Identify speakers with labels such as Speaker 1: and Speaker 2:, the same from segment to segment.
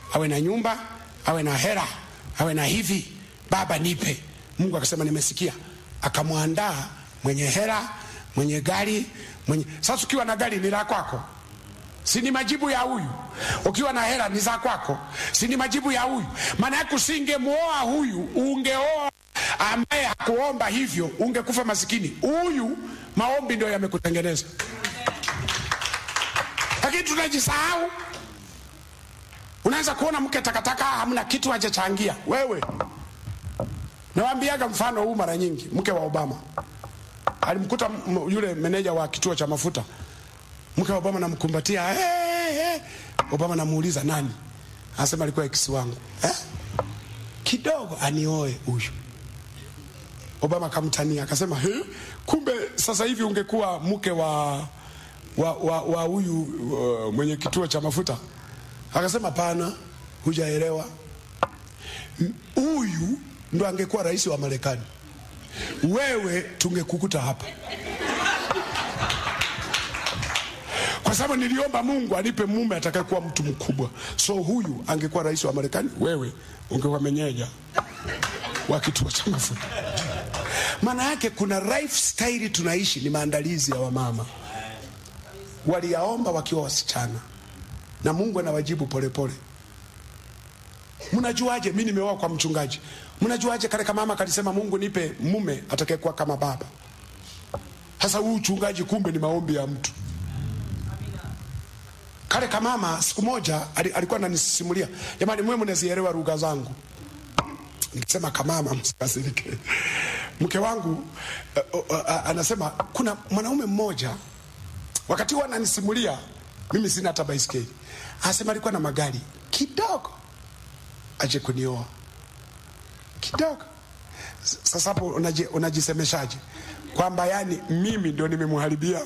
Speaker 1: awe na nyumba, awe na hera, awe na hivi, baba nipe. Mungu akasema nimesikia, akamwandaa mwenye hera, mwenye gari, mwenye sasa. Ukiwa na gari ni la kwako, si ni majibu ya huyu? Ukiwa na hela ni za kwako, si ni majibu ya huyu? Maana yake usingemuoa huyu, ungeoa ambaye hakuomba hivyo, ungekufa masikini. Huyu maombi ndio yamekutengeneza, lakini tunajisahau. Unaweza kuona mke takataka, hamna kitu hajachangia. Wewe nawambiaga mfano huu mara nyingi. Mke wa Obama alimkuta m- yule meneja wa kituo cha mafuta, mke wa Obama namkumbatia, hey, hey. Obama namuuliza nani, anasema alikuwa ex wangu eh? kidogo anioe huyu. Obama akamtania akasema, he, kumbe sasa hivi ungekuwa mke wa wa wa, wa huyu uh, mwenye kituo cha mafuta. Akasema pana, hujaelewa. M- Huyu ndo angekuwa rais wa Marekani, wewe tungekukuta hapa, kwa sababu niliomba Mungu anipe mume atakayekuwa mtu mkubwa. So huyu angekuwa rais wa Marekani, wewe ungekuwa menyeja wa kituo cha mafuta. Maana yake kuna lifestyle tunaishi, ni maandalizi ya wamama waliyaomba wakiwa wasichana, na Mungu anawajibu polepole. Mnajuaje? Mi nimeoa kwa mchungaji. Mnajuaje kale kama mama kalisema Mungu nipe mume atakayekuwa kama baba? Sasa huu uchungaji kumbe ni maombi ya mtu. Kale kama mama siku moja ali- alikuwa ananisimulia, jamani, mwe mnazielewa lugha zangu. Nikisema kamama, msikasirike. Mke wangu uh, uh, uh, anasema kuna mwanaume mmoja wakati huo ananisimulia, mimi sina hata baiskeli, anasema alikuwa na magari kidogo, aje kunioa kidogo. S- Sasa hapo unaji, unajisemeshaje kwamba yani mimi ndio nimemharibia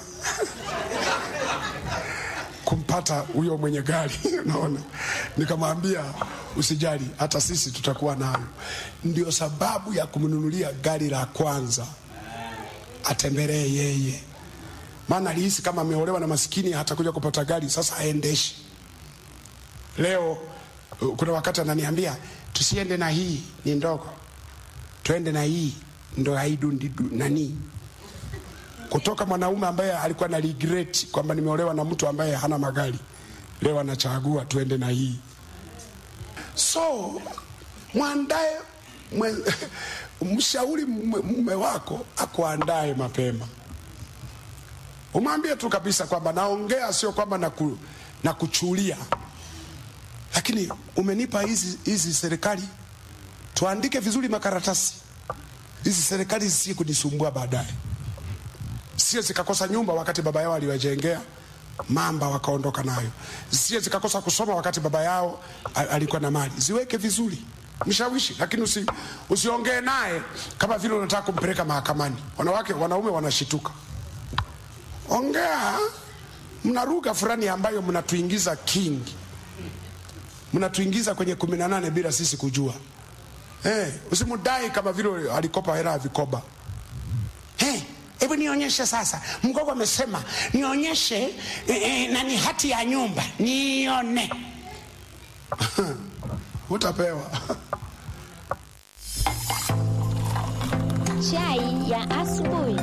Speaker 1: kumpata huyo mwenye gari unaona, nikamwambia usijali, hata sisi tutakuwa nayo. Ndio sababu ya kumnunulia gari la kwanza, atembelee yeye, maana alihisi kama ameolewa na maskini, hatakuja kupata gari, sasa aendeshi. Leo uh, kuna wakati ananiambia tusiende na hii, ni ndogo, twende na hii, ndo haidundi nani kutoka mwanaume ambaye alikuwa na regret kwamba nimeolewa na mtu ambaye hana magari, leo anachagua tuende na hii. So mwandae mwe- mshauri mume mume wako akuandae mapema, umwambie tu kabisa kwamba naongea, sio kwamba naku, nakuchulia, lakini umenipa hizi hizi serikali, tuandike vizuri makaratasi hizi serikali zisije kunisumbua baadaye sio zikakosa nyumba wakati baba yao aliwajengea mamba wakaondoka nayo, sio zikakosa kusoma wakati baba yao a- alikuwa na mali. Ziweke vizuri, mshawishi, lakini usi, usiongee naye kama vile unataka kumpeleka mahakamani. Wanawake wanaume wanashituka. Ongea, mna lugha fulani ambayo mnatuingiza kingi, mnatuingiza kwenye kumi na nane bila sisi kujua. Eh, usimudai kama vile alikopa hela ya vikoba. Hey, hebu nionyeshe sasa. Mgogo amesema nionyeshe eh, eh, nani hati ya nyumba nione. Utapewa.
Speaker 2: Chai ya asubuhi.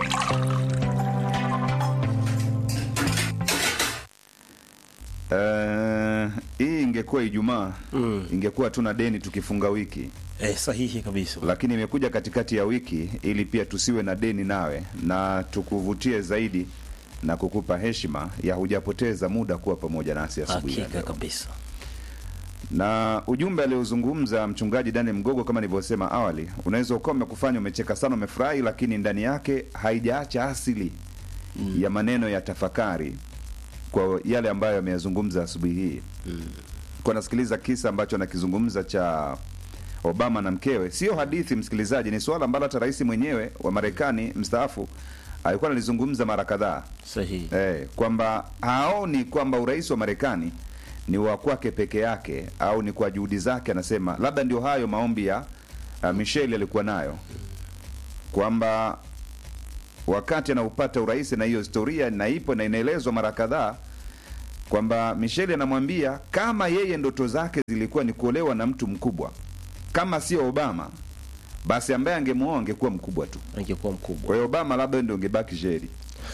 Speaker 3: Eh, hii ingekuwa Ijumaa ingekuwa tuna deni tukifunga wiki,
Speaker 4: Eh, sahihi kabisa.
Speaker 3: lakini imekuja katikati ya wiki ili pia tusiwe na deni nawe na tukuvutie zaidi na kukupa heshima ya hujapoteza muda kuwa pamoja nasi asubuhi ya
Speaker 4: Hakika
Speaker 3: leo.
Speaker 4: kabisa.
Speaker 3: Na ujumbe aliozungumza mchungaji Daniel Mgogo, kama nilivyosema awali, unaweza ukawa umekufanya umecheka sana, umefurahi, lakini ndani yake haijaacha asili ya maneno ya tafakari kwa yale ambayo ameyazungumza asubuhi hii. Kwa nasikiliza kisa ambacho anakizungumza cha Obama na mkewe, sio hadithi msikilizaji, ni suala ambalo hata rais mwenyewe wa Marekani mstaafu alikuwa analizungumza mara kadhaa
Speaker 4: Sahihi.
Speaker 3: eh, kwamba haoni kwamba urais wa Marekani ni wa kwake peke yake au ni kwa juhudi zake. Anasema labda ndio hayo maombi ya uh, Michelle alikuwa nayo kwamba wakati anaupata urais, na hiyo historia na ipo na inaelezwa mara kadhaa, kwamba Michelle anamwambia kama yeye ndoto zake zilikuwa ni kuolewa na mtu mkubwa kama sio Obama, basi ambaye angemwoa angekuwa mkubwa tu.
Speaker 4: angekuwa mkubwa
Speaker 3: Kwa hiyo Obama labda ndio ungebaki sheri.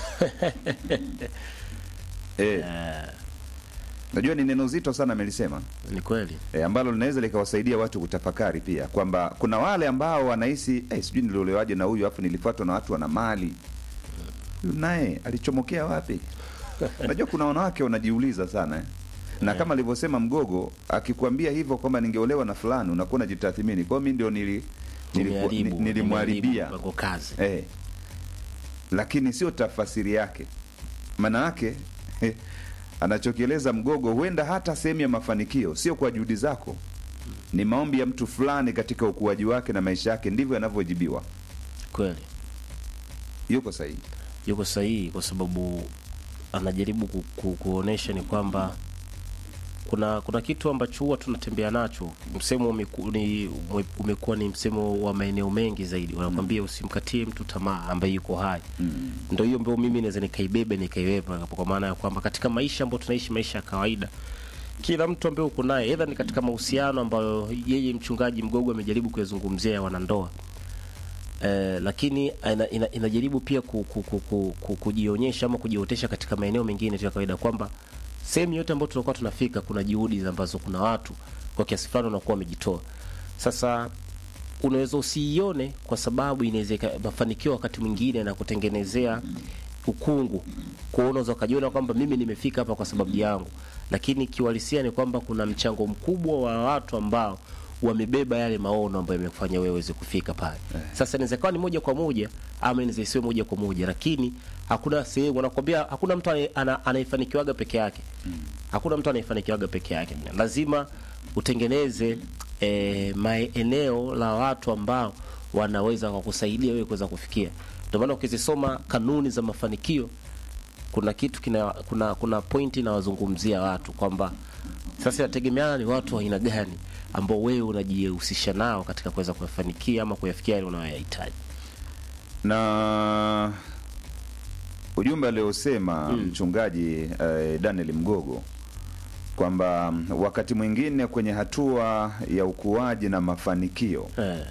Speaker 3: eh, najua ni neno zito sana amelisema
Speaker 4: ni kweli
Speaker 3: e, ambalo linaweza likawasaidia watu kutafakari pia kwamba kuna wale ambao wanahisi eh, sijui niliolewaje na huyu afu nilifuatwa na watu wana mali huyu naye alichomokea wapi unajua kuna wanawake wanajiuliza sana eh? na kama alivyosema mgogo akikwambia hivyo kwamba ningeolewa na fulani unakuwa unajitathmini kwa hiyo mi ndio nili, niliku-
Speaker 4: Nimeharibu,
Speaker 3: ni- nilimwharibia
Speaker 4: mpango kazi
Speaker 3: eh, lakini sio tafasiri yake maana yake eh, anachokieleza mgogo huenda hata sehemu ya mafanikio sio kwa juhudi zako ni maombi ya mtu fulani katika ukuaji wake na maisha yake ndivyo yanavyojibiwa
Speaker 4: kweli
Speaker 3: yuko sahihi
Speaker 4: yuko sahihi kwa sababu anajaribu ku, ku, kuonesha ni kwamba kuna kuna kitu ambacho huwa tunatembea nacho msemo umeku, ni, ume- umekuwa ni msemo wa maeneo mengi zaidi wanakwambia usimkatie mtu tamaa ambaye yuko hai
Speaker 3: mm.
Speaker 4: ndo hiyo mbao mimi naweza nikaibebe nikaiweka hapo, kwa maana ya kwamba katika maisha ambayo tunaishi maisha ya kawaida kila mtu ambaye uko naye edha ni katika mahusiano ambayo yeye mchungaji mgogo amejaribu kuyazungumzia ya wanandoa eh, lakini ina, ina, inajaribu pia ku, ku, ku, ku, ku, kujionyesha ama kujiotesha katika maeneo mengine tu ya kawaida kwamba sehemu yote ambayo tunakuwa tunafika kuna juhudi ambazo kuna watu kwa kiasi fulani wanakuwa wamejitoa sasa unaweza usiione kwa sababu inaweza ika- mafanikio wakati mwingine na kutengenezea ukungu kuona unaweza ukajiona kwamba mimi nimefika hapa kwa sababu yangu lakini kiuhalisia ni kwamba kuna mchango mkubwa wa watu ambao wamebeba yale maono ambayo yamekufanya wewe uweze kufika pale sasa inaweza ikawa ni moja kwa moja ama inaweza isiwe moja kwa moja lakini hakuna sehemu wanakwambia hakuna mtu anaye- ana- anayefanikiwaga peke yake hakuna mtu anayefanikiwaga peke yake lazima utengeneze eh, maeneo la watu ambao wanaweza kukusaidia wewe kuweza kufikia ndio maana ukizisoma kanuni za mafanikio kuna kitu kina kuna kuna pointi inawazungumzia watu kwamba sasa inategemeana ni watu wa aina gani ambao wewe unajihusisha nao katika kuweza kuyafanikia ama kuyafikia yale unayoyahitaji
Speaker 3: na ujumbe aliosema mchungaji eh, Daniel Mgogo kwamba mm, wakati mwingine kwenye hatua ya ukuaji na mafanikio
Speaker 4: eh,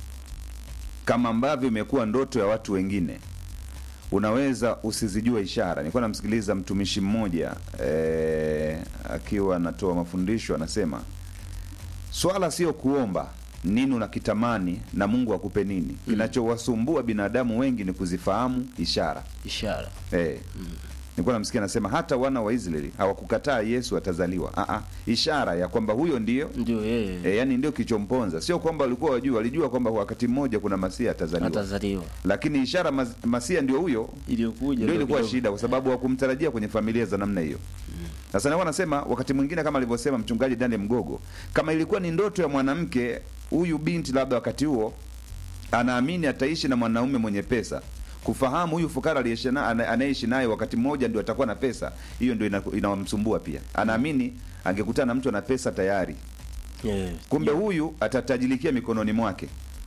Speaker 3: kama ambavyo imekuwa ndoto ya watu wengine unaweza usizijue ishara nilikuwa namsikiliza mtumishi mmoja eh, akiwa anatoa mafundisho anasema swala sio kuomba nini unakitamani na mungu akupe nini kinachowasumbua binadamu wengi ni kuzifahamu ishara
Speaker 4: ishara
Speaker 3: Eh. Nilikuwa namsikia anasema hata wana wa Israeli hawakukataa Yesu atazaliwa. Ah ah, ishara ya kwamba huyo ndio
Speaker 4: ndio yeye
Speaker 3: e, yani ndio kichomponza. Sio kwamba walikuwa wajua, walijua kwamba wakati mmoja kuna Masia atazaliwa.
Speaker 4: atazaliwa
Speaker 3: Lakini ishara mas, Masia ndio huyo
Speaker 4: iliyokuja
Speaker 3: ndio ilikuwa
Speaker 4: kidogo.
Speaker 3: shida kwa sababu hawakumtarajia kwenye familia za namna hiyo. Sasa nilikuwa nasema wakati mwingine kama alivyosema mchungaji Daniel Mgogo, kama ilikuwa ni ndoto ya mwanamke huyu binti labda wakati huo anaamini ataishi na mwanaume mwenye pesa kufahamu huyu fukara aliyeishi na- ana- anayeishi naye wakati mmoja ndio atakuwa na pesa hiyo ndio ina- inawamsumbua pia anaamini angekutana na mtu ana pesa tayari
Speaker 4: Eh,
Speaker 3: kumbe huyu atatajilikia mikononi mwake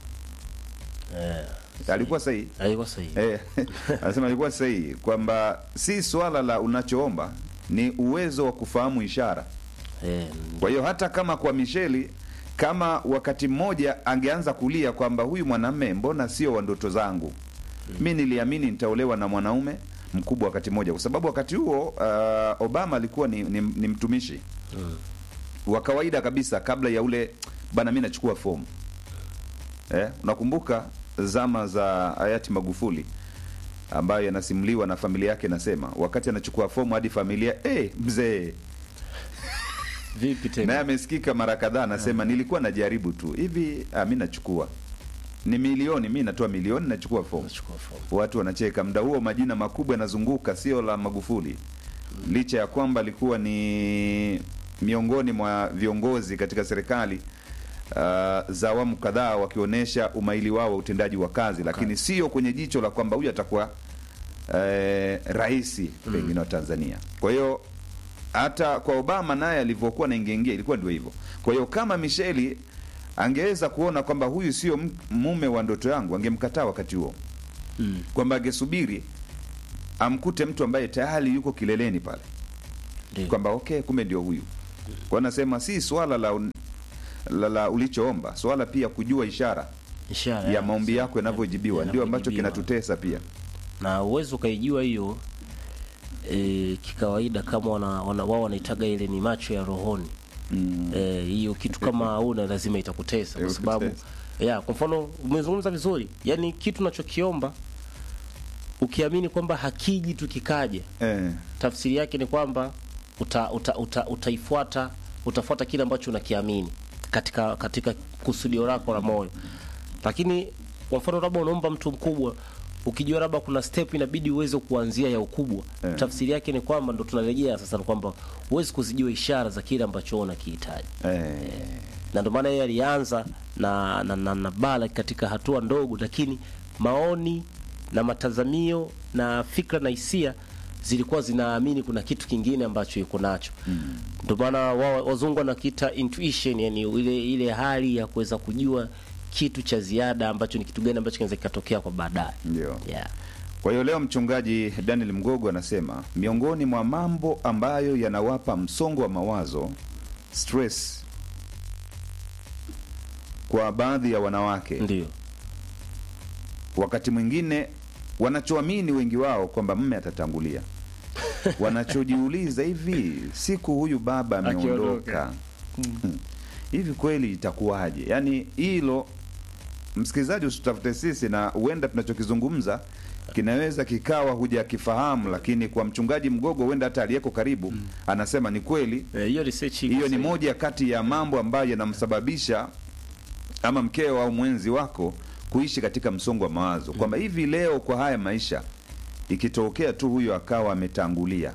Speaker 4: eh,
Speaker 3: alikuwa sahihi
Speaker 4: alikuwa sahihi
Speaker 3: Eh, anasema alikuwa sahihi kwamba si swala la unachoomba ni uwezo wa kufahamu ishara
Speaker 4: eh,
Speaker 3: kwa hiyo hata kama kwa misheli kama wakati mmoja angeanza kulia kwamba huyu mwanamme mbona sio wa ndoto zangu mi niliamini nitaolewa na mwanaume mkubwa wakati mmoja kwa sababu wakati huo uh, obama alikuwa ni, ni, ni mtumishi wa kawaida kabisa kabla ya ule bana mi nachukua fomu eh, unakumbuka zama za hayati magufuli ambayo yanasimuliwa na familia yake nasema wakati anachukua fomu hadi familia eh, mzee
Speaker 4: vipi
Speaker 3: naye
Speaker 4: tena
Speaker 3: amesikika mara kadhaa anasema nilikuwa najaribu tu hivi ah, mi nachukua ni milioni mi natoa milioni nachukua fomu
Speaker 4: Nachukua fomu.
Speaker 3: watu wanacheka mda huo majina makubwa yanazunguka sio la magufuli licha ya kwamba alikuwa ni miongoni mwa viongozi katika serikali uh, za awamu kadhaa wakionyesha umaili wao wa utendaji wa kazi lakini sio kwenye jicho la kwamba huyu atakuwa eh, raisi pengine wa tanzania kwa hiyo hata kwa obama naye alivyokuwa naingiaingia ilikuwa ndio hivyo kwa hiyo kama misheli angeweza kuona kwamba huyu sio m- mume wa ndoto yangu angemkataa wakati huo
Speaker 4: Mm.
Speaker 3: kwamba angesubiri amkute mtu ambaye tayari yuko kileleni pale
Speaker 4: Ndio.
Speaker 3: kwamba okay, kumbe ndio huyu. Kwa nasema si swala la, un- la, la ulichoomba, swala pia kujua ishara
Speaker 4: ishara
Speaker 3: ya maombi yako yanavyojibiwa, ndio ambacho
Speaker 4: yanavyojibiwa.
Speaker 3: kinatutesa pia.
Speaker 4: na uwezo ukaijua hiyo e, kikawaida kama wana, wana, wao wanaitaga ile ni macho ya rohoni
Speaker 3: Mm.
Speaker 4: Eh, hiyo kitu kama hauna lazima itakutesa kwa sababu
Speaker 3: Itakutesa.
Speaker 4: ya kwa mfano umezungumza vizuri yani kitu unachokiomba ukiamini kwamba hakiji tu kikaja
Speaker 3: Eh,
Speaker 4: tafsiri yake ni kwamba uta, uta, uta, utaifuata utafuata kile ambacho unakiamini katika katika kusudio lako la moyo lakini kwa mfano labda unaomba mtu mkubwa ukijua labda kuna step inabidi uweze kuanzia ya ukubwa
Speaker 3: Eh.
Speaker 4: tafsiri yake ni kwamba ndo tunarejea sasa ni kwamba huwezi kuzijua ishara za kile ambacho wewe unakihitaji
Speaker 3: eh,
Speaker 4: na ndio maana yeye alianza na, na, na, na Balak katika hatua ndogo, lakini maoni na matazamio na fikra na hisia zilikuwa zinaamini kuna kitu kingine ambacho yuko nacho. Ndio maana wao wazungu wanakiita intuition, yani ile ile hali ya kuweza kujua kitu cha ziada ambacho ni kitu gani ambacho kinaweza kikatokea kwa baadaye.
Speaker 3: ndio.
Speaker 4: Yeah.
Speaker 3: Kwa hiyo leo mchungaji Daniel Mgogo anasema miongoni mwa mambo ambayo yanawapa msongo wa mawazo stress kwa baadhi ya wanawake,
Speaker 4: Ndio.
Speaker 3: wakati mwingine wanachoamini wengi wao kwamba mme atatangulia, wanachojiuliza hivi, siku huyu baba ameondoka, Hmm. hivi kweli itakuwaje? Yaani hilo msikilizaji, usitafute sisi, na huenda tunachokizungumza kinaweza kikawa hujakifahamu, lakini kwa mchungaji Mgogo, huenda hata aliyeko karibu anasema ni kweli.
Speaker 4: Eh, Hiyo research iko
Speaker 3: Hiyo ni
Speaker 4: sahihi.
Speaker 3: moja kati ya mambo ambayo yanamsababisha ama mkeo au mwenzi wako kuishi katika msongo wa mawazo, kwamba hivi leo kwa haya maisha ikitokea tu huyo akawa ametangulia,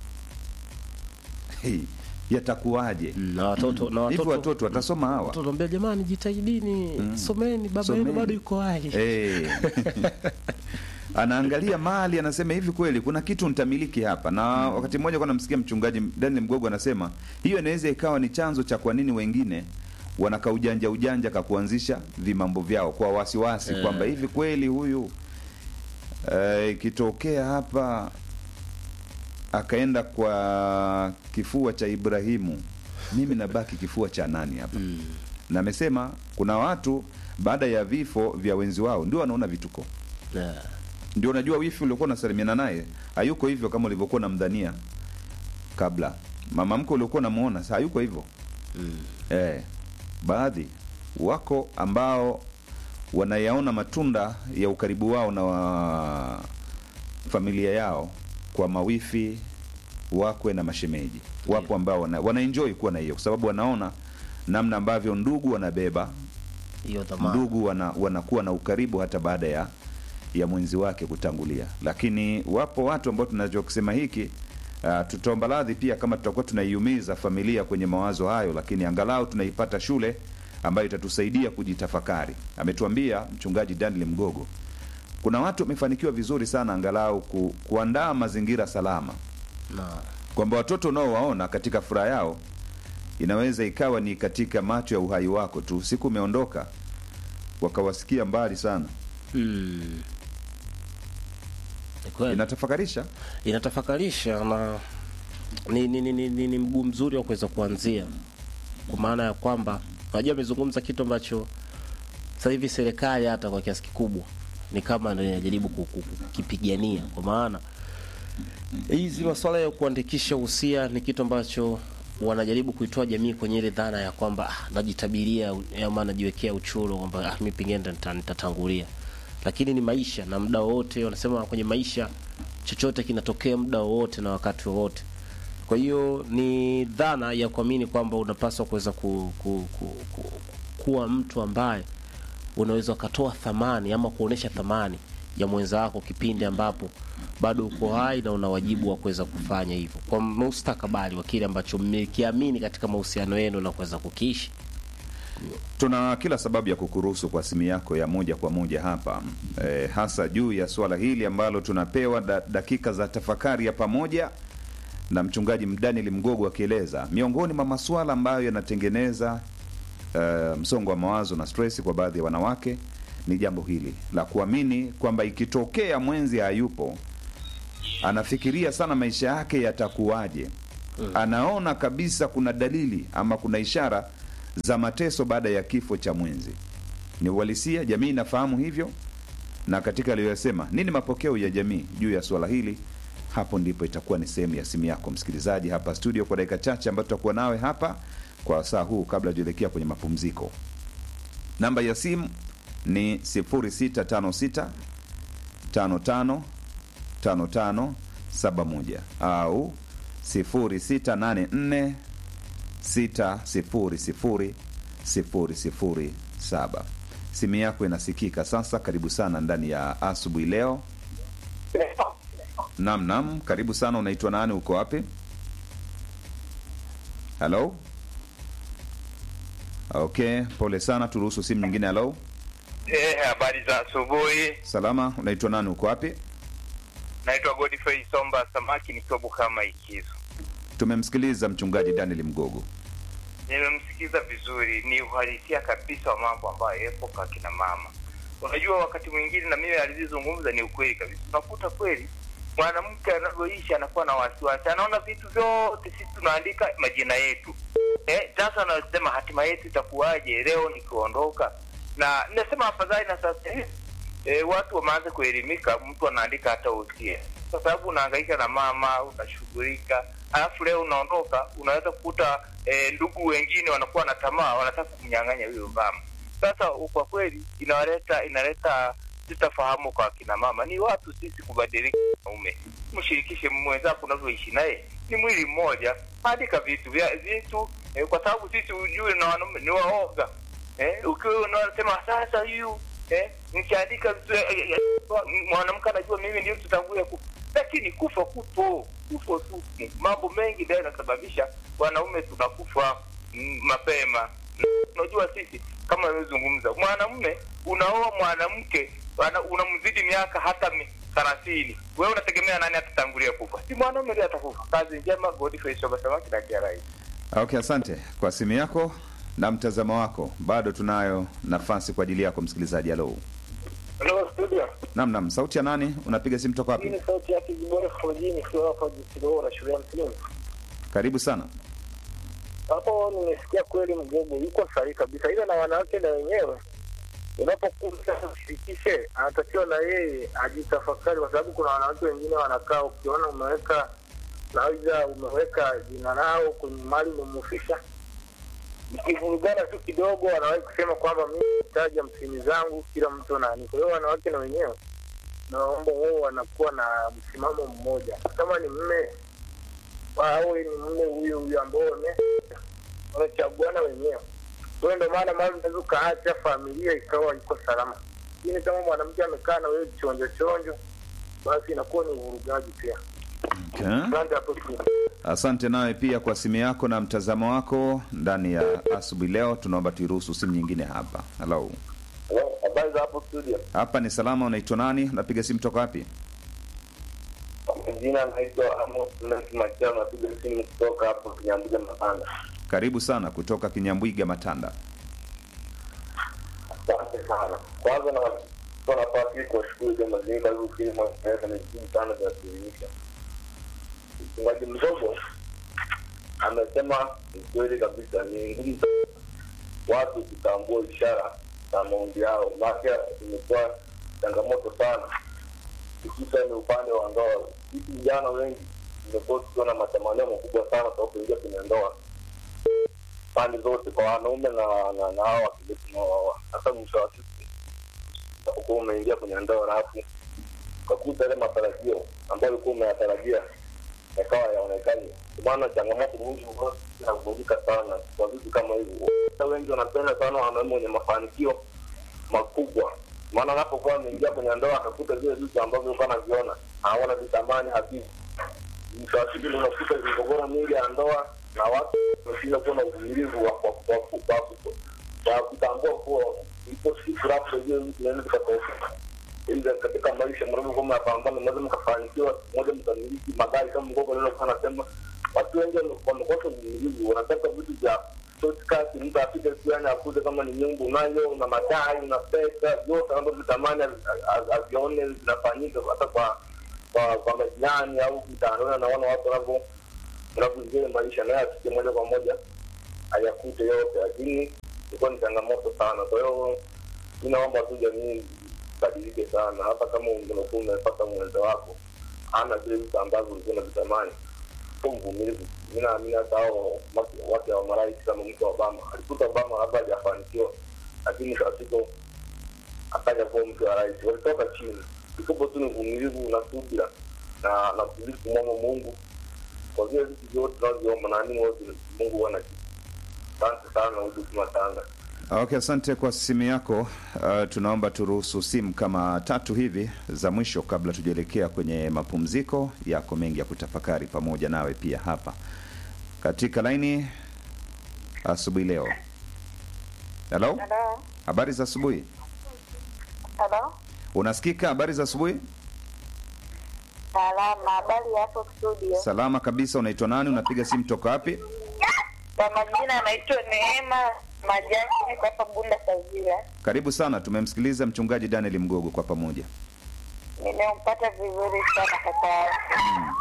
Speaker 3: hey, yatakuwaje?
Speaker 4: Mm, na watoto na
Speaker 3: Hivi
Speaker 4: watoto
Speaker 3: watoto watasoma hawa?
Speaker 4: watoto ambia jamani, jitahidini someni, baba yenu
Speaker 3: Someni.
Speaker 4: bado yuko hai.
Speaker 3: Eh. anaangalia mali anasema hivi kweli kuna kitu nitamiliki hapa na wakati mmoja kwa namsikia mchungaji Daniel Mgogo anasema hiyo inaweza ikawa ni chanzo cha kwa nini wengine wanaka ujanja ujanja ka kuanzisha vimambo vyao kwa wasiwasi
Speaker 4: Eh.
Speaker 3: kwamba hivi kweli huyu eh, ikitokea hapa akaenda kwa kifua cha Ibrahimu mimi nabaki kifua cha nani hapa na amesema kuna watu baada ya vifo vya wenzi wao ndio wanaona vituko
Speaker 4: Yeah.
Speaker 3: ndio unajua wifi uliokuwa unasalimiana naye hayuko hivyo kama ulivyokuwa unamdhania kabla mama mke uliokuwa unamuona sasa hayuko hivyo eh, baadhi wako ambao wanayaona matunda ya ukaribu wao na wa familia yao kwa mawifi wakwe na mashemeji wapo ambao wana, wanaenjoy kuwa na hiyo kwa sababu wanaona namna ambavyo ndugu wanabeba
Speaker 4: hiyo dhamana
Speaker 3: ndugu wana, wanakuwa na ukaribu hata baada ya ya mwenzi wake kutangulia lakini wapo watu ambao tunachokisema hiki uh, tutaomba radhi pia kama tutakuwa tunaiumiza familia kwenye mawazo hayo lakini angalau tunaipata shule ambayo itatusaidia kujitafakari ametuambia mchungaji daniel mgogo kuna watu wamefanikiwa vizuri sana angalau ku, kuandaa mazingira salama
Speaker 4: na
Speaker 3: kwamba watoto unaowaona katika furaha yao inaweza ikawa ni katika macho ya uhai wako tu siku umeondoka wakawasikia mbali sana
Speaker 4: mm. Ni kweli.
Speaker 3: inatafakarisha
Speaker 4: inatafakarisha na ni, ni, ni, ni, ni, ni mguu mzuri wa kuweza kuanzia kwa maana ya kwamba unajua amezungumza kitu ambacho sasa hivi serikali hata kwa kiasi kikubwa ni kama ndio inajaribu ku- ku- kukipigania kwa maana hizi masuala ya kuandikisha uhusia ni kitu ambacho wanajaribu kuitoa jamii kwenye ile dhana ya kwamba ah, najitabiria ama najiwekea uchuro kwamba ah, mi pengine nita- nitatangulia lakini ni maisha na muda wowote wanasema kwenye maisha chochote kinatokea muda wowote na wakati wowote kwa hiyo ni dhana ya kuamini kwamba unapaswa kuweza ku, ku, ku, ku, kuwa mtu ambaye unaweza ukatoa thamani ama kuonesha thamani ya mwenza wako kipindi ambapo bado uko hai na una wajibu wa kuweza kufanya hivyo kwa mustakabali wa kile ambacho mmekiamini katika mahusiano yenu na kuweza kukiishi
Speaker 3: tuna kila sababu ya kukuruhusu kwa simu yako ya moja kwa moja hapa e, hasa juu ya suala hili ambalo tunapewa da, dakika za tafakari ya pamoja na mchungaji Daniel Mgogo akieleza miongoni mwa masuala ambayo yanatengeneza uh, msongo wa mawazo na stress kwa baadhi ya wanawake ni jambo hili la kuamini kwamba ikitokea mwenzi hayupo anafikiria sana maisha yake yatakuwaje anaona kabisa kuna dalili ama kuna ishara za mateso baada ya kifo cha mwenzi. Ni uhalisia, jamii inafahamu hivyo, na katika aliyoyasema, nini mapokeo ya jamii juu ya swala hili? Hapo ndipo itakuwa ni sehemu ya simu yako msikilizaji, hapa studio kwa dakika chache ambayo tutakuwa nawe hapa kwa saa huu, kabla tuelekea kwenye mapumziko. Namba ya simu ni 0656 55 55 71 au 0684 600 007. Simu yako inasikika sasa. Karibu sana ndani ya asubuhi leo. Nam nam, karibu sana. Unaitwa nani? Uko wapi? Halo. Okay, pole sana, turuhusu simu nyingine. Halo,
Speaker 5: Eh, habari za asubuhi.
Speaker 3: salama. Unaitwa nani? Uko wapi?
Speaker 5: Naitwa Godfrey Somba Samaki nikiwa Bukama Ikizo.
Speaker 3: Tumemsikiliza mchungaji Daniel Mgogo.
Speaker 5: Nimemsikiza vizuri, ni uhalisia kabisa wa mambo ambayo yapo kwa kina mama. Unajua, wakati mwingine na mimi alizozungumza ni ukweli kabisa. Unakuta kweli mwanamke anavyoishi anakuwa na wasiwasi, anaona vitu vyote sisi tunaandika majina yetu. Eh, sasa anasema hatima yetu itakuwaje leo nikiondoka, na nasema afadhali na sasa hivi e, watu wameanza kuelimika, mtu anaandika hata usia, kwa sababu unahangaika na mama, unashughulika, alafu leo unaondoka, unaweza kukuta e, ndugu wengine wanakuwa na tamaa, wanataka kumnyang'anya huyo mama. Sasa kwa kweli inaleta inaleta sitafahamu kwa kina mama. Ni watu sisi kubadilika. Naume mshirikishe mwenzako unavyoishi naye, ni mwili mmoja, andika vitu vya vitu eh, kwa sababu sisi ujue na wanaume ni waoga eh, ukiwa unasema sasa huyu eh, nikiandika vitu eh, eh, eh, mwanamke anajua mimi ndio tutangulia kufa, lakini kufa kupo kufa tu. Mambo mengi ndio yanasababisha wanaume tunakufa mm, mapema. Unajua sisi kama nimezungumza, mwanamume unaoa mwanamke ana- unamzidi miaka hata mi- thelathini, wewe unategemea nani atatangulia kufa? Si mwanaume ndiye atakufa. Kazi njema, Godfrey Soba Samaki na Kiarai.
Speaker 3: Okay, asante kwa simu yako na mtazamo wako. Bado tunayo nafasi kwa ajili yako msikilizaji. Halo,
Speaker 6: Hello studio.
Speaker 3: nam nam, sauti ya nani? Unapiga simu toka
Speaker 6: Hii
Speaker 3: wapi?
Speaker 6: ni sauti yake Jibora Fojini kwa hapa Jisidoora shule ya msingi.
Speaker 3: Karibu sana.
Speaker 6: Hapo nimesikia kweli mgogo yuko sahihi kabisa, ila na wanawake na wenyewe unapokuwa ushirikishe, anatakiwa na yeye ajitafakari, kwa sababu kuna wanawake wengine wanakaa, ukiona umeweka naweza umeweka jina lao kwenye mali umemufisha, ikivurugana tu kidogo, wanawahi kusema kwamba mimi nitaja msimi zangu, kila mtu nani. Kwa hiyo wanawake na wenyewe naomba wao wanakuwa na msimamo mmoja, kama ni mme awe ni mme huyo huyo ambao wame- wanachaguana wenyewe. Kwa hiyo ndio maana mara unaweza ukaacha familia ikawa iko salama, lakini kama mwanamke amekaa na wewe chonjo chonjo, basi inakuwa ni uvurugaji pia.
Speaker 3: Okay.
Speaker 6: Asante hapo tu.
Speaker 3: Asante nawe pia kwa simu yako na mtazamo wako ndani ya asubuhi leo. Tunaomba tuiruhusu simu nyingine hapa. Halo,
Speaker 6: Habari za hapo studio,
Speaker 3: hapa ni salama. Unaitwa nani? Unapiga simu toka wapi?
Speaker 6: jina naitwa Amos Machao, napiga simu kutoka hapo Kinyambuja Mapanda.
Speaker 3: Karibu sana kutoka Kinyambwiga Matanda.
Speaker 6: Asante sana. Kwanza na kwa nafasi hii kuwashukuru kwa mazingira huu film mwaka ni muhimu sana za kuelimisha. Mchungaji mdogo amesema ni kweli kabisa, ni ngumu sana watu kutambua ishara za maombi yao, maana imekuwa changamoto sana, hususan upande wa ndoa. Sisi vijana wengi tumekuwa tukiwa na matamanio makubwa sana kwa kuingia kwenye ndoa pande zote kwa wanaume na na na hao wakija tunaoa. Hata mwisho wa siku utakuwa umeingia kwenye ndoa alafu ukakuta yale matarajio ambayo ulikuwa umeyatarajia yakawa yaonekani. Kwa maana changamoto nyingi huwa zinavunjika sana kwa vitu kama hivyo. Hata wengi wanapenda sana wanaume wenye mafanikio makubwa, maana anapokuwa ameingia kwenye ndoa akakuta vile vitu ambavyo alikuwa anaviona haona vitamani havipo mwisho wa siku unakuta migogoro mingi ya ndoa na watu wameshinda kuwa na uvumilivu wa wa- wa- wa- wa- wa kutambua kuwa ipo siku labda hiyo vitu inaweza vikatokea. Ila katika maisha mnavyokuwa mnapambana, mnaweza mkafanikiwa, moja mkamiliki magari kama mgogo lolokuwa anasema. Watu wengi wame- wamekosa uvumilivu, wanataka vitu vya shortcut, mtu apige tu yani akuje kama ni nyumba unayo una magari una pesa vyote ambavyo vitamani avione zinafanyika hata kwa kwa kwa majirani au mtaani, naona watu wanavyo unavyoenjoy maisha naye asije moja kwa moja ayakute yote, lakini ilikuwa ni changamoto sana. Kwa hiyo mi naomba tu jamii badilike sana, hata kama unakuwa umepata mwenza wako ana vile vitu ambavyo ulikuwa unavitamani, kuwa mvumilivu. Mi naamini hata hao wake- wake wa marais kama mke wa Obama alikuta Obama labda hajafanikiwa, lakini mwisho wa siku akaja kuwa mke wa rais, walitoka chini. Kikubwa tu ni uvumilivu na subira na na kuzidi kumwomba Mungu kwa vile vitu vyote tunavyoomba, naamini wote Mungu huwa anajibu. Asante sana, huduma Tanga.
Speaker 3: Okay, asante kwa simu yako. Uh, tunaomba turuhusu simu kama tatu hivi za mwisho kabla tujaelekea kwenye mapumziko. Yako mengi ya kutafakari pamoja nawe pia hapa katika laini asubuhi leo. Hello,
Speaker 7: Halo,
Speaker 3: habari za asubuhi.
Speaker 7: halo,
Speaker 3: Unasikika? Habari za asubuhi.
Speaker 7: salama. Habari hapo studio?
Speaker 3: Salama kabisa. Unaitwa nani? Unapiga simu toka wapi?
Speaker 7: Kwa majina anaitwa Neema Majaki, niko hapa Bunda Sazira.
Speaker 3: Karibu sana. Tumemsikiliza mchungaji Daniel Mgogo kwa pamoja.
Speaker 7: Nimempata vizuri sana kaka yangu.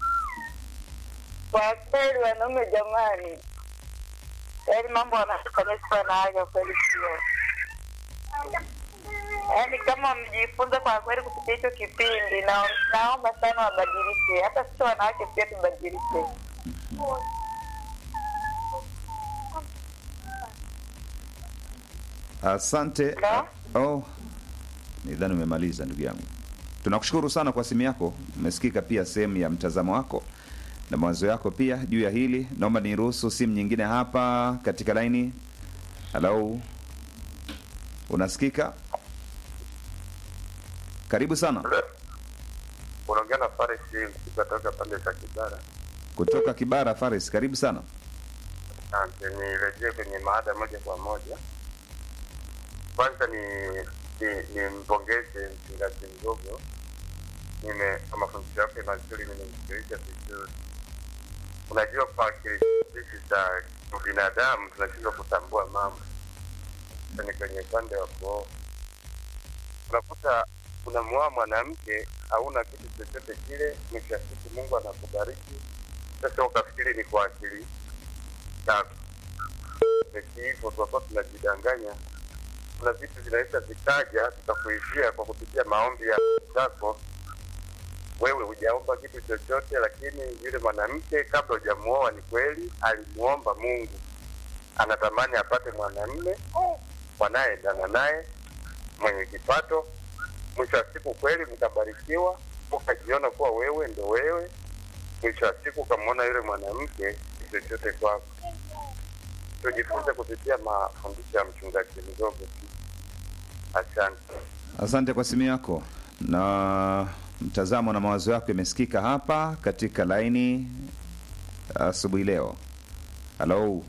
Speaker 7: Kwa kweli, wanaume jamani, yaani mambo wanafanya sio na haja kweli, sio yaani kama mjifunza kwa kweli kupitia hicho kipindi, na naomba sana wabadilike, hata sisi wanawake pia tubadilike.
Speaker 3: Asante.
Speaker 7: Hello?
Speaker 3: Oh, nidhani umemaliza ndugu yangu. Tunakushukuru sana kwa simu yako. Umesikika pia sehemu ya mtazamo wako na mawazo yako pia juu ya hili. Naomba niruhusu simu nyingine hapa katika laini. Halo, unasikika? Karibu sana
Speaker 6: Unaongea na Faris kutoka pande za Kibara.
Speaker 3: kutoka Kibara. Faris, karibu sana.
Speaker 6: Asante, nirejee kwenye maada moja kwa moja. Kwanza ni ni nimpongeze mchungaji Mgogo, nime kwa mafundisho yake mazuri, nimemsikiliza vizuri. Unajua, kwa akili sisi za binadamu tunashindwa kutambua mambo, ni kwenye upande wa kuoa unakuta unamuoa mwanamke hauna kitu chochote kile, mwisho wa siku Mungu anakubariki. Sasa ukafikiri ni kwa akili zako peke hivyo, tunakuwa tunajidanganya. Kuna vitu vinaweza vikaja tukakuishia kwa kupitia maombi ya zako. Wewe hujaomba kitu chochote, lakini yule mwanamke kabla hujamuoa, ni kweli alimuomba Mungu, anatamani apate mwanamume wanayeendana naye mwenye kipato. Mwisho wa siku kweli mkabarikiwa, ukajiona kuwa wewe ndo wewe. Mwisho wa siku ukamwona yule mwanamke si chochote kwako. Tujifunze kupitia mafundisho ya mchungaji Mgogo pia. Asante.
Speaker 3: Asante kwa simu yako na mtazamo na mawazo yako yamesikika hapa katika laini asubuhi leo. Halo,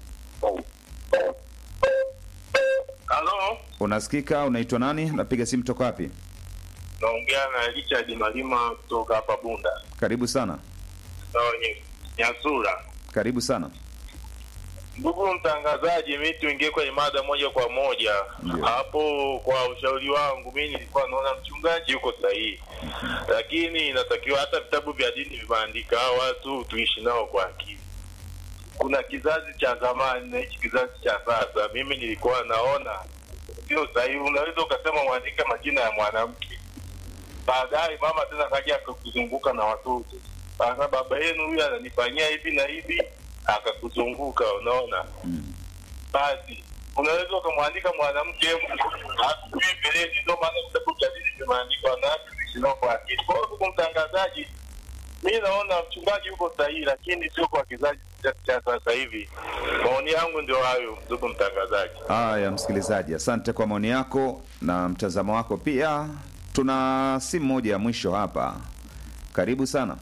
Speaker 8: Halo,
Speaker 3: unasikika? Unaitwa nani? Unapiga simu toka wapi?
Speaker 8: naongea na Richard Malima kutoka hapa Bunda
Speaker 3: Karibu sana,
Speaker 8: sawa, nye- Nyasura.
Speaker 3: karibu sana.
Speaker 8: Ndugu mtangazaji, mi tuingie kwenye mada moja kwa moja
Speaker 3: Ndio.
Speaker 8: hapo. Kwa ushauri wangu, mi nilikuwa naona mchungaji yuko sahihi, lakini inatakiwa hata vitabu vya dini vimeandika hao watu tuishi nao kwa akili. Kuna kizazi cha zamani na hichi kizazi cha sasa. Mimi nilikuwa naona sio sahihi. Unaweza ukasema mwandike majina ya mwanamke, baadaye mama tena kaja akakuzunguka na watoto, sasa baba yenu huyu ananifanyia hivi na hivi, akakuzunguka. Unaona, basi unaweza ukamwandika mwanamke hatujui mbeleni. Ndio maana vitabu vya dini vimeandikwa wanawake kuishi nao kwa akili. Kwa hiyo ndugu mtangazaji, mi naona mchungaji yuko sahihi, lakini sio kwa kizazi cha- cha sasa hivi. Maoni yangu ndio hayo, ndugu mtangazaji.
Speaker 3: Haya, msikilizaji, asante kwa maoni yako na mtazamo wako pia. Tuna simu moja ya mwisho hapa. Karibu sana.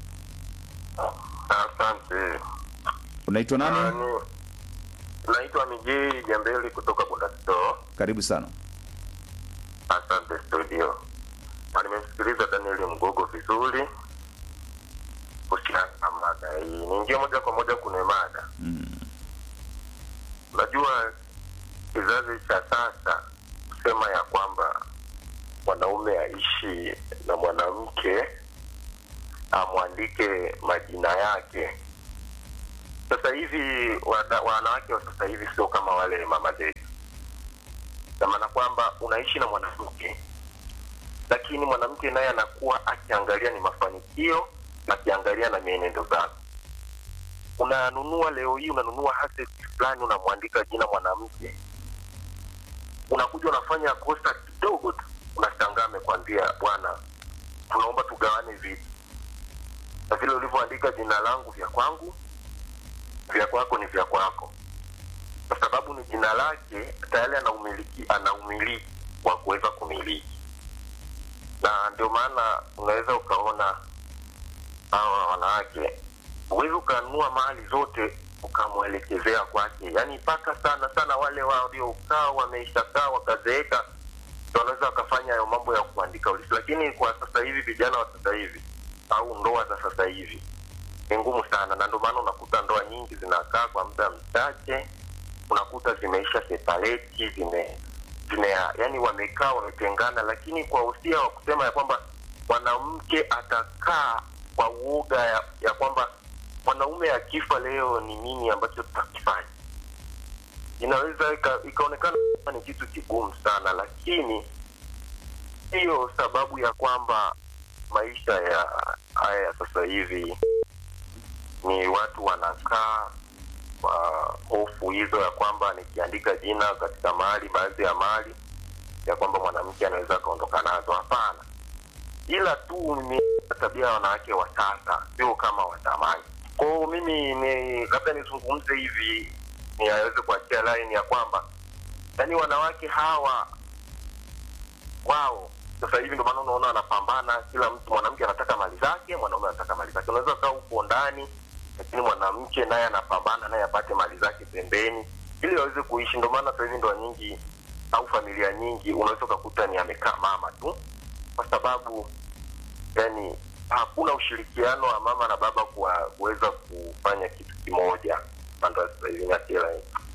Speaker 6: Asante.
Speaker 3: Unaitwa nani?
Speaker 6: Nani? Naitwa Mijii Jambeli kutoka Bundastore.
Speaker 3: Karibu sana.
Speaker 6: Asante studio. Na nimemsikiliza Daniel Mgogo vizuri kuhusiana na mada hii. Niingie moja kwa moja kwenye mada. Unajua kizazi cha sasa kusema ya kwamba mwanaume aishi na mwanamke amwandike majina yake
Speaker 9: sasa hivi wana- wanawake wa sasa hivi sio kama wale mama zetu na maana kwamba unaishi na mwanamke lakini mwanamke naye anakuwa akiangalia ni mafanikio akiangalia na mienendo zako unanunua leo hii unanunua asset fulani unamwandika jina mwanamke unakuja unafanya kosa kidogo tu unashangaa amekwambia bwana tunaomba tugawane vitu na vile ulivyoandika jina langu vya kwangu vya kwako ni vya kwako kwa sababu ni jina lake tayari ana umiliki ana umiliki wa kuweza kumiliki na ndio maana unaweza ukaona hawa wanawake huwezi ukanunua mali zote ukamwelekezea kwake yaani mpaka sana sana wale waliokaa wameishakaa wakazeeka ndio wanaweza wakafanya hayo mambo ya kuandika ulisi lakini kwa sasa hivi vijana wa sasa hivi au ndoa za sasa hivi ni ngumu sana na ndio maana unakuta ndoa nyingi zinakaa kwa muda mchache unakuta zimeisha separeti zime zime yani wamekaa wametengana lakini kwa usia wa kusema ya kwamba mwanamke atakaa kwa uoga ya, ya kwamba mwanaume akifa leo ni nini ambacho tutakifanya inaweza ika- ikaonekana kama ni kitu kigumu sana lakini hiyo sababu ya kwamba maisha ya haya ya sasa hivi ni watu wanakaa kwa hofu hizo ya kwamba nikiandika jina katika mali baadhi ya mali ya kwamba mwanamke anaweza akaondoka nazo hapana ila tu ni tabia ya wanawake wa sasa sio kama wa zamani kwao mimi ni labda nizungumze hivi niaweze kuachia line ya kwamba yaani wanawake hawa wao sasa hivi ndio maana unaona wanapambana kila mtu mwanamke anataka mali zake mwanaume anataka mali zake unaweza kaa huko ndani lakini mwanamke naye anapambana naye apate mali zake pembeni ili waweze kuishi ndio maana sasa hivi ndoa nyingi au familia nyingi unaweza ukakuta ni amekaa mama tu kwa sababu yani hakuna ushirikiano wa mama na baba kuwa- kuweza kufanya kitu kimoja upande wa sasa hivi Nyakila.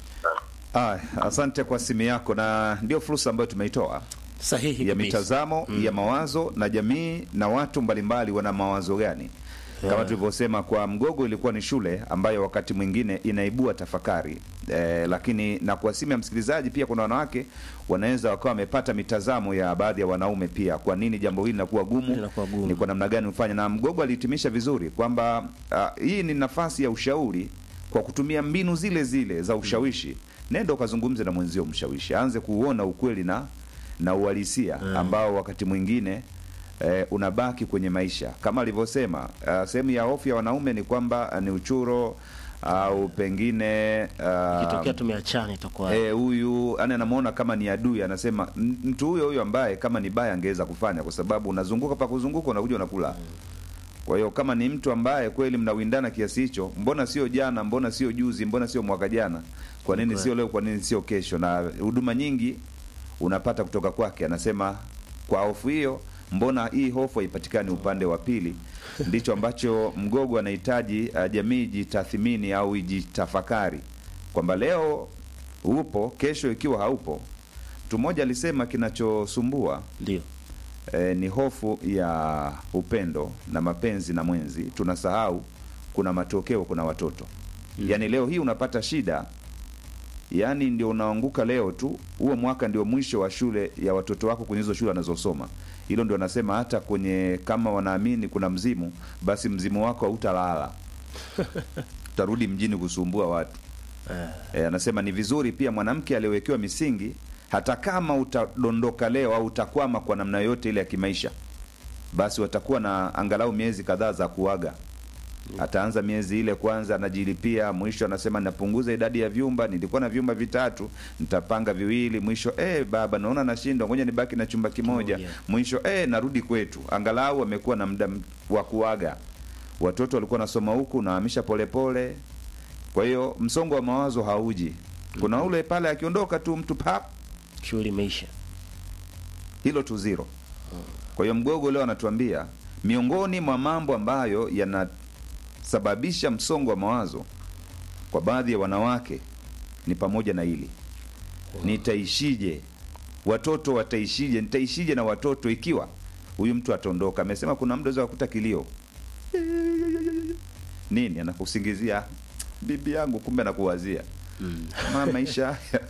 Speaker 3: Ah, asante kwa simu yako, na ndio fursa ambayo tumeitoa
Speaker 4: sahihi
Speaker 3: ya
Speaker 4: kabisa.
Speaker 3: mitazamo ya mawazo na jamii na watu mbalimbali wana mawazo gani kama
Speaker 4: Yeah.
Speaker 3: tulivyosema kwa mgogo ilikuwa ni shule ambayo wakati mwingine inaibua tafakari eh, lakini na kwa simu ya msikilizaji pia kuna wanawake wanaweza wakawa wamepata mitazamo ya baadhi ya wanaume pia kwa nini jambo hili linakuwa gumu,
Speaker 4: Linakuwa gumu.
Speaker 3: ni kwa namna gani ufanye na mgogo alihitimisha vizuri kwamba ah, hii ni nafasi ya ushauri kwa kutumia mbinu zile zile za ushawishi nenda ukazungumze na mwenzio mshawishi aanze kuuona ukweli na na uhalisia ambao wakati mwingine eh, unabaki kwenye maisha kama alivyosema uh, sehemu ya hofu ya wanaume ni kwamba ah, ni uchuro au pengine ah,
Speaker 4: Ikitokea tumeachana itakuwa
Speaker 3: Eh, huyu yani anamuona kama ni adui, anasema "M- mtu huyo huyo ambaye kama ni baya angeweza kufanya, kwa sababu unazunguka pa kuzunguka, unakuja unakula. Kwa hiyo kama ni mtu ambaye kweli mnawindana kiasi hicho, mbona sio jana, mbona sio juzi, mbona sio mwaka jana, kwa nini sio leo, kwa nini sio kesho? Na huduma nyingi unapata kutoka kwake, anasema kwa hofu hiyo, mbona hii hofu haipatikani upande wa pili? Ndicho ambacho mgogo anahitaji uh, jamii jitathimini au ijitafakari kwamba leo upo, kesho ikiwa haupo. Mtu mmoja alisema kinachosumbua
Speaker 4: ndio
Speaker 3: eh, ni hofu ya upendo na mapenzi na mwenzi. Tunasahau kuna matokeo, kuna watoto mm. Yaani leo hii unapata shida, yaani ndio unaanguka leo tu, huo mwaka ndio mwisho wa shule ya watoto wako kwenye hizo shule wanazosoma. Hilo ndio nasema hata kwenye kama wanaamini kuna mzimu, basi mzimu wako hautalala utarudi mjini kusumbua watu. E, anasema ni vizuri pia mwanamke aliyewekewa misingi, hata kama utadondoka leo au utakwama kwa namna yoyote ile ya kimaisha, basi watakuwa na angalau miezi kadhaa za kuaga. Ataanza miezi ile kwanza, anajilipia, mwisho anasema napunguza idadi ya vyumba, nilikuwa na vyumba vitatu, nitapanga viwili, mwisho eh, baba naona nashindwa, ngoja nibaki na chumba kimoja,
Speaker 4: Kimoja.
Speaker 3: mwisho eh, narudi kwetu. Angalau amekuwa na muda m- wa kuaga. Watoto walikuwa nasoma huku, nahamisha polepole, kwa hiyo msongo wa mawazo hauji. Kuna ule pale akiondoka tu mtu pap,
Speaker 4: shughuli imeisha.
Speaker 3: hilo tu zero. Kwa hiyo mgogo leo anatuambia miongoni mwa mambo ambayo yanasababisha msongo wa mawazo kwa baadhi ya wanawake ni pamoja na hili, nitaishije, watoto wataishije, nitaishije na watoto ikiwa huyu mtu ataondoka. Amesema kuna muda unaweza kukuta kilio nini, anakusingizia bibi yangu kumbe nakuwazia ma maisha haya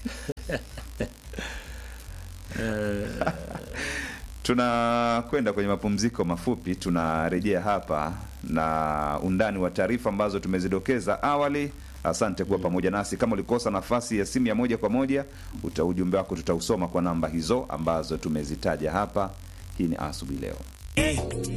Speaker 3: tunakwenda kwenye mapumziko mafupi tunarejea hapa na undani wa taarifa ambazo tumezidokeza awali asante kuwa pamoja nasi kama ulikosa nafasi ya simu ya moja kwa moja uta ujumbe wako tutausoma kwa namba hizo ambazo tumezitaja hapa hii ni asubuhi leo